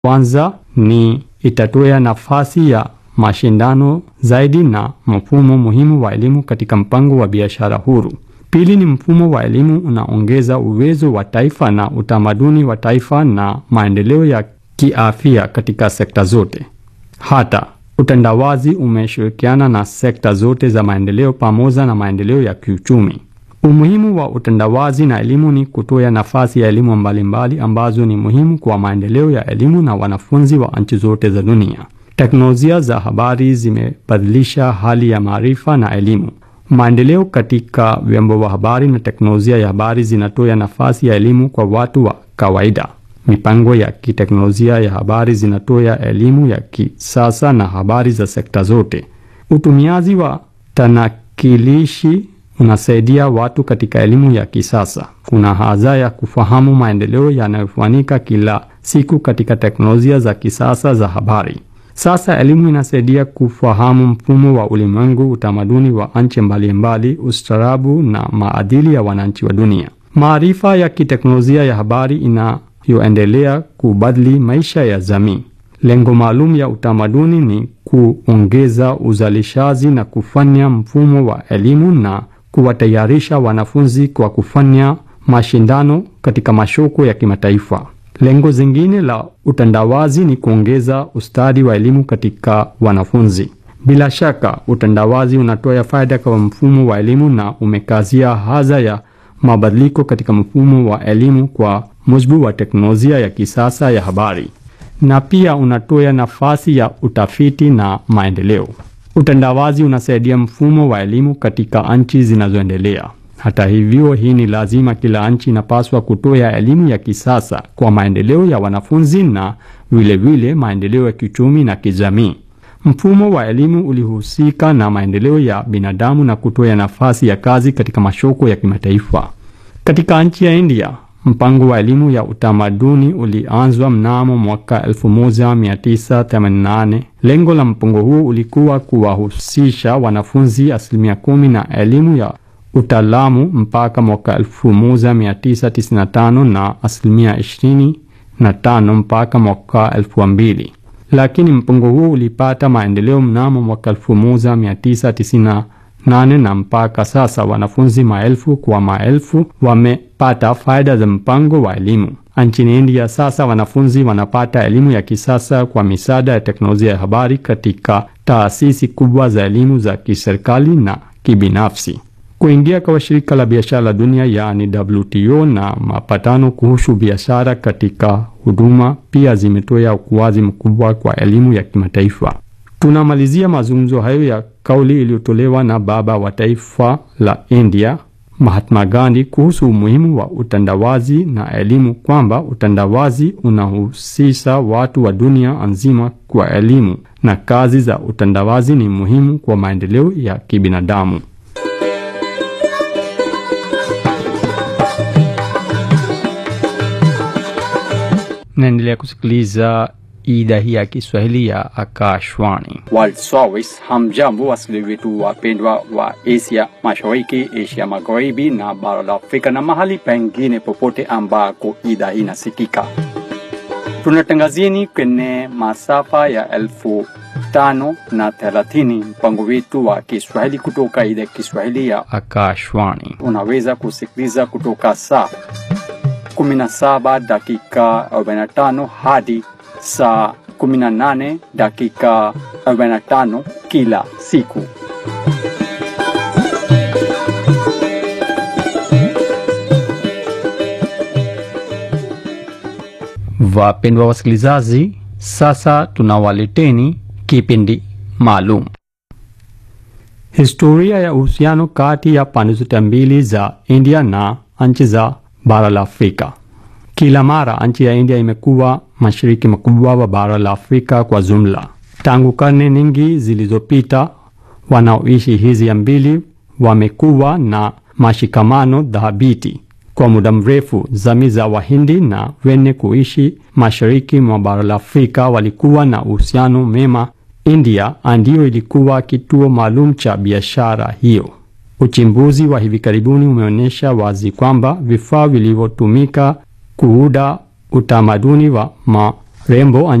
Kwanza ni itatoa nafasi ya mashindano zaidi na mfumo muhimu wa elimu katika mpango wa biashara huru. Pili ni mfumo wa elimu unaongeza uwezo wa taifa na utamaduni wa taifa na maendeleo ya kiafya katika sekta zote. Hata utandawazi umeshirikiana na sekta zote za maendeleo pamoja na maendeleo ya kiuchumi. Umuhimu wa utandawazi na elimu ni kutoa nafasi ya elimu mbalimbali ambazo ni muhimu kwa maendeleo ya elimu na wanafunzi wa nchi zote za dunia. Teknolojia za habari zimebadilisha hali ya maarifa na elimu. Maendeleo katika vyombo vya habari na teknolojia ya habari zinatoa nafasi ya elimu kwa watu wa kawaida. Mipango ya kiteknolojia ya habari zinatoa elimu ya kisasa na habari za sekta zote. Utumiaji wa tanakilishi unasaidia watu katika elimu ya kisasa. Kuna haja ya kufahamu maendeleo yanayofanyika kila siku katika teknolojia za kisasa za habari. Sasa elimu inasaidia kufahamu mfumo wa ulimwengu, utamaduni wa nchi mbalimbali, ustaarabu na maadili ya wananchi wa dunia. Maarifa ya kiteknolojia ya habari inayoendelea kubadili maisha ya jamii. Lengo maalum ya utamaduni ni kuongeza uzalishaji na kufanya mfumo wa elimu na kuwatayarisha wanafunzi kwa kufanya mashindano katika masoko ya kimataifa. Lengo zingine la utandawazi ni kuongeza ustadi wa elimu katika wanafunzi. Bila shaka, utandawazi unatoa faida kwa mfumo wa elimu na umekazia haja ya mabadiliko katika mfumo wa elimu kwa mujibu wa teknolojia ya kisasa ya habari, na pia unatoa nafasi ya utafiti na maendeleo. Utandawazi unasaidia mfumo wa elimu katika nchi zinazoendelea. Hata hivyo, hii ni lazima. Kila nchi inapaswa kutoa elimu ya kisasa kwa maendeleo ya wanafunzi na vilevile maendeleo ya kiuchumi na kijamii. Mfumo wa elimu ulihusika na maendeleo ya binadamu na kutoa nafasi ya kazi katika masoko ya kimataifa. Katika nchi ya India, mpango wa elimu ya utamaduni ulianzwa mnamo mwaka 1988. Lengo la mpango huo ulikuwa kuwahusisha wanafunzi asilimia kumi na elimu ya utaalamu mpaka mwaka 1995 na asilimia 25 mpaka mwaka 2000, lakini mpango huo ulipata maendeleo mnamo mwaka 1998 na mpaka sasa wanafunzi maelfu kwa maelfu wamepata faida za mpango wa elimu. Nchini India sasa wanafunzi wanapata elimu ya kisasa kwa misaada ya teknolojia ya habari katika taasisi kubwa za elimu za kiserikali na kibinafsi. Kuingia kwa shirika la biashara la dunia yaani WTO na mapatano kuhusu biashara katika huduma pia zimetoa ukuaji mkubwa kwa elimu ya kimataifa. Tunamalizia mazungumzo hayo ya kauli iliyotolewa na baba wa taifa la India Mahatma Gandhi kuhusu umuhimu wa utandawazi na elimu, kwamba utandawazi unahusisha watu wa dunia nzima kwa elimu na kazi za utandawazi ni muhimu kwa maendeleo ya kibinadamu. Naendelea kusikiliza idhaa hii ya Kiswahili ya Akashwani. World Service. Hamjambo wasikilizaji wetu wapendwa wa Asia Mashariki, Asia Magharibi na bara la Afrika na mahali pengine popote ambako idhaa hii inasikika. Tunatangazieni kwenye masafa ya elfu tano na thelathini mpango wetu wa Kiswahili kutoka idhaa ya Kiswahili ya Akashwani. unaweza kusikiliza kutoka saa 17 dakika 45 hadi saa 18 dakika 45 kila siku. Wapendwa wasikilizaji, sasa tunawaleteni kipindi maalum, historia ya uhusiano kati ya pande zote mbili za India na nchi za bara la Afrika. Kila mara nchi ya India imekuwa mashariki makubwa wa bara la Afrika kwa jumla. Tangu karne nyingi zilizopita, wanaoishi hizi mbili wamekuwa na mashikamano dhabiti kwa muda mrefu. Jamii za Wahindi na wenye kuishi mashariki mwa bara la Afrika walikuwa na uhusiano mema. India ndiyo ilikuwa kituo maalum cha biashara hiyo. Uchimbuzi wa hivi karibuni umeonyesha wazi kwamba vifaa vilivyotumika kuuda utamaduni wa rembo